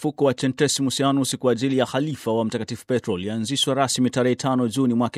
Mfuko wa Centesimus Annus kwa ajili ya halifa wa Mtakatifu Petro ulianzishwa rasmi tarehe 5 Juni mwaka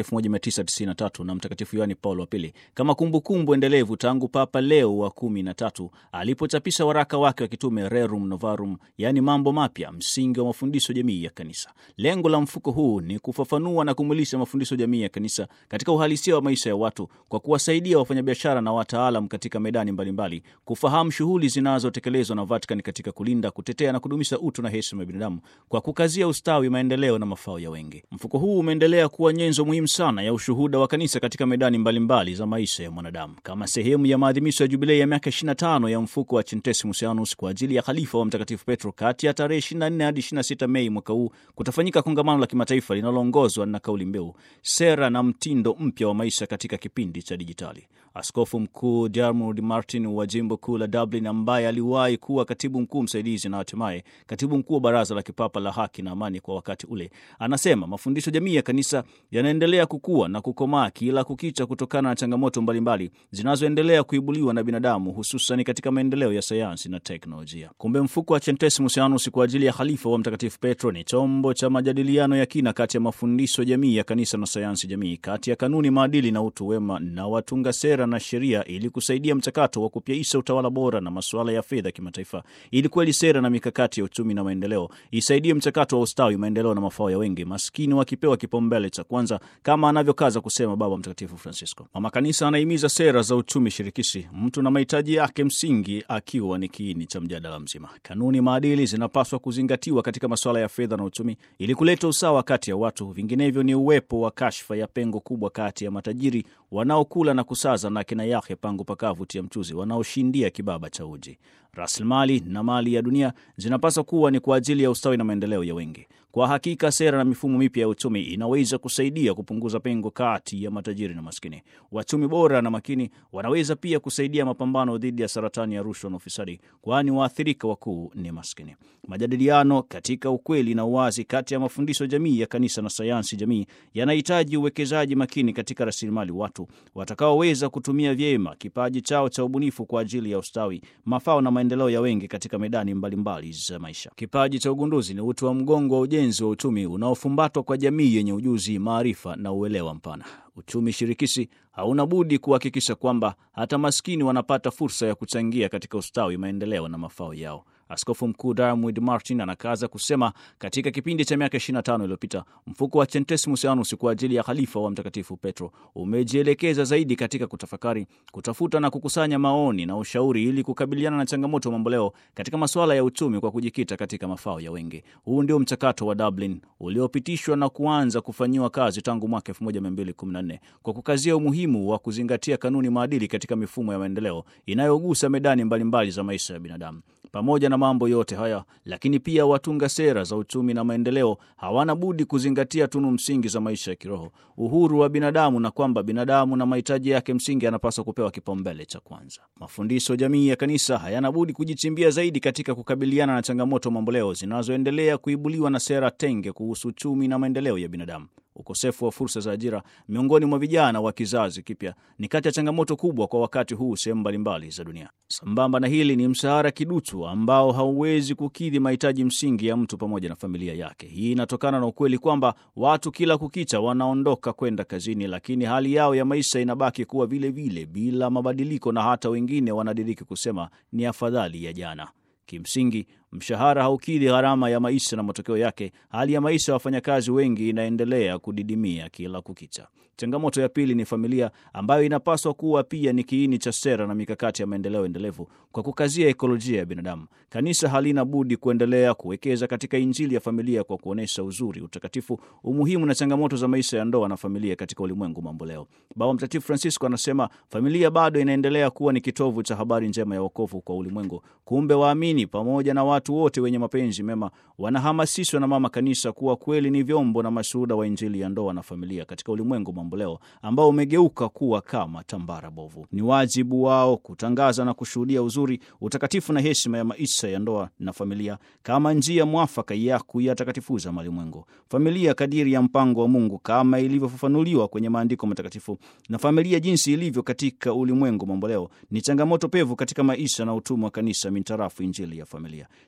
1993 na Mtakatifu Yohani Paulo wa Pili kama kumbukumbu kumbu endelevu tangu Papa Leo wa kumi na tatu alipochapisha waraka wake wa kitume Rerum Novarum, yaani mambo mapya, msingi wa mafundisho jamii ya Kanisa. Lengo la mfuko huu ni kufafanua na kumwilisha mafundisho jamii ya Kanisa katika uhalisia wa maisha ya watu kwa kuwasaidia wafanyabiashara na wataalam katika medani mbalimbali mbali, kufahamu shughuli zinazotekelezwa na Vatican katika kulinda, kutetea na kudumisha utu na heshima ya binadamu kwa kukazia ustawi, maendeleo na mafao ya wengi. Mfuko huu umeendelea kuwa nyenzo muhimu sana ya ushuhuda wa kanisa katika medani mbalimbali mbali za maisha ya mwanadamu. Kama sehemu ya maadhimisho ya jubilei ya miaka 25 ya mfuko wa Centesimus Annus kwa ajili ya khalifa wa Mtakatifu Petro, kati ya tarehe 24 hadi 26 Mei mwaka huu kutafanyika kongamano la kimataifa linaloongozwa na kauli mbiu sera na mtindo mpya wa maisha katika kipindi cha dijitali. Askofu Mkuu Diarmuid Martin wa jimbo kuu la Dublin, ambaye aliwahi kuwa katibu mkuu msaidizi na hatimaye katibu mkuu wa Baraza la Kipapa la Haki na Amani kwa wakati ule, anasema mafundisho jamii ya kanisa yanaendelea kukua na kukomaa kila kukicha kutokana na changamoto mbalimbali zinazoendelea kuibuliwa na binadamu, hususan katika maendeleo ya sayansi na teknolojia. Kumbe mfuko wa Centesimus Annus kwa ajili ya khalifa wa Mtakatifu Petro ni chombo cha majadiliano ya kina kati ya mafundisho jamii ya kanisa na sayansi jamii, kati ya kanuni, maadili na utu wema na watunga sera na sheria, ili kusaidia mchakato wa kupyaisha utawala bora na masuala ya fedha kimataifa, ili kweli sera na mikakati ya uchumi na maendeleo isaidie mchakato wa ustawi, maendeleo na mafao ya wengi, maskini wakipewa kipaumbele cha kwanza, kama anavyokaza kusema Baba Mtakatifu Francisco. Mama Kanisa anahimiza sera za uchumi shirikishi, mtu na mahitaji yake msingi akiwa ni kiini cha mjadala mzima. Kanuni, maadili zinapaswa kuzingatiwa katika masuala ya fedha na uchumi ili kuleta usawa kati ya watu, vinginevyo ni uwepo wa kashfa ya pengo kubwa kati ya matajiri wanaokula na kusaza na kina yake pangu pakavu tia mchuzi wanaoshindia kibaba cha uji. Rasilimali na mali ya dunia zinapaswa kuwa ni kwa ajili ya ustawi na maendeleo ya wengi. Kwa hakika sera na mifumo mipya ya uchumi inaweza kusaidia kupunguza pengo kati ya matajiri na maskini. Wachumi bora na makini wanaweza pia kusaidia mapambano dhidi ya saratani ya rushwa na ufisadi, kwani waathirika wakuu ni maskini. Majadiliano katika ukweli na uwazi kati ya mafundisho jamii ya kanisa na sayansi jamii yanahitaji uwekezaji makini katika rasilimali watu watakaoweza kutumia vyema kipaji chao cha ubunifu kwa ajili ya ustawi, mafao na maendeleo ya wengi katika medani mbalimbali za maisha. Kipaji cha ugunduzi ni uti wa mgongo wa ujenzi wa uchumi unaofumbatwa kwa jamii yenye ujuzi, maarifa na uelewa mpana. Uchumi shirikishi hauna budi kuhakikisha kwamba hata maskini wanapata fursa ya kuchangia katika ustawi, maendeleo na mafao yao. Askofu Mkuu Diarmuid Martin anakaza kusema katika kipindi cha miaka 25 iliyopita mfuko wa Centesimus Annus kwa ajili ya khalifa wa Mtakatifu Petro umejielekeza zaidi katika kutafakari, kutafuta na kukusanya maoni na ushauri ili kukabiliana na changamoto mamboleo katika masuala ya uchumi kwa kujikita katika mafao ya wengi. Huu ndio mchakato wa Dublin uliopitishwa na kuanza kufanyiwa kazi tangu mwaka 1214 kwa kukazia umuhimu wa kuzingatia kanuni, maadili katika mifumo ya maendeleo inayogusa medani mbalimbali mbali za maisha ya binadamu. Pamoja na mambo yote haya lakini pia watunga sera za uchumi na maendeleo hawana budi kuzingatia tunu msingi za maisha ya kiroho, uhuru wa binadamu, na kwamba binadamu na mahitaji yake msingi yanapaswa kupewa kipaumbele cha kwanza. Mafundisho jamii ya kanisa hayana budi kujichimbia zaidi katika kukabiliana na changamoto mamboleo zinazoendelea kuibuliwa na sera tenge kuhusu uchumi na maendeleo ya binadamu. Ukosefu wa fursa za ajira miongoni mwa vijana wa kizazi kipya ni kati ya changamoto kubwa kwa wakati huu sehemu mbalimbali za dunia. Sambamba na hili ni mshahara kiduchu ambao hauwezi kukidhi mahitaji msingi ya mtu pamoja na familia yake. Hii inatokana na ukweli kwamba watu kila kukicha wanaondoka kwenda kazini, lakini hali yao ya maisha inabaki kuwa vile vile bila mabadiliko, na hata wengine wanadiriki kusema ni afadhali ya jana. Kimsingi, mshahara haukidhi gharama ya maisha na matokeo yake, hali ya maisha ya wafanyakazi wengi inaendelea kudidimia kila kukicha. Changamoto ya pili ni familia, ambayo inapaswa kuwa pia ni kiini cha sera na mikakati ya maendeleo endelevu kwa kukazia ekolojia ya binadamu. Kanisa halina budi kuendelea kuwekeza katika Injili ya familia kwa kuonyesha uzuri, utakatifu, umuhimu na changamoto za maisha ya ndoa na familia katika ulimwengu mamboleo. Baba Mtakatifu Francisco anasema familia bado inaendelea kuwa ni kitovu cha habari njema ya wokovu kwa ulimwengu. Kumbe waamini pamoja na watu wote wenye mapenzi mema wanahamasishwa na Mama Kanisa kuwa kweli ni vyombo na mashuhuda wa Injili ya ndoa na familia katika ulimwengu mamboleo ambao umegeuka kuwa kama tambara bovu. Ni wajibu wao kutangaza na kushuhudia uzuri, utakatifu na heshima ya maisha ya ndoa na familia kama njia mwafaka ya kuyatakatifuza malimwengu. Familia kadiri ya mpango wa Mungu kama ilivyofafanuliwa kwenye maandiko matakatifu, na familia jinsi ilivyo katika ulimwengu mamboleo ni changamoto pevu katika maisha na utumwa wa kanisa mintarafu Injili ya familia.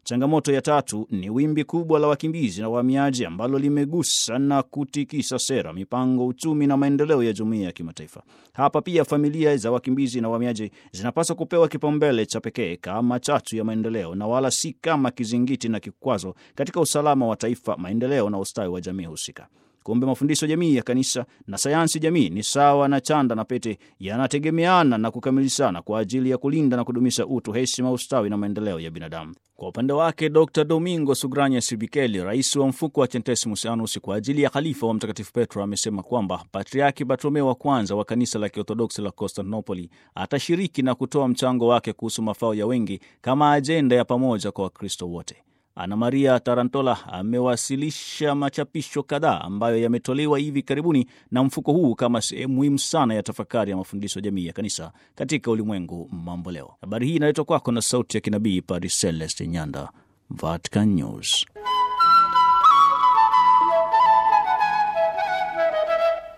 Changamoto ya tatu ni wimbi kubwa la wakimbizi na wahamiaji ambalo limegusa na kutikisa sera, mipango, uchumi na maendeleo ya jumuiya ya kimataifa. Hapa pia familia za wakimbizi na wahamiaji zinapaswa kupewa kipaumbele cha pekee kama chachu ya maendeleo na wala si kama kizingiti na kikwazo katika usalama wa taifa, maendeleo na ustawi wa jamii husika. Kumbe mafundisho jamii ya kanisa na sayansi jamii ni sawa na chanda na pete, yanategemeana na kukamilishana kwa ajili ya kulinda na kudumisha utu, heshima, ustawi na maendeleo ya binadamu. Kwa upande wake, Dr Domingo Sugranya Sibikeli, rais wa mfuko wa Centesimus Annus kwa ajili ya khalifa wa Mtakatifu Petro, amesema kwamba Patriaki Bartolomeo wa kwanza wa kanisa la Kiorthodoksi la Konstantinopoli atashiriki na kutoa mchango wake kuhusu mafao ya wengi kama ajenda ya pamoja kwa Wakristo wote. Ana Maria Tarantola amewasilisha machapisho kadhaa ambayo yametolewa hivi karibuni na mfuko huu kama sehemu muhimu sana ya tafakari ya mafundisho jamii ya kanisa katika ulimwengu mambo leo. Habari hii inaletwa kwako na sauti ya kinabii Padre Celeste Nyanda, Vatican News.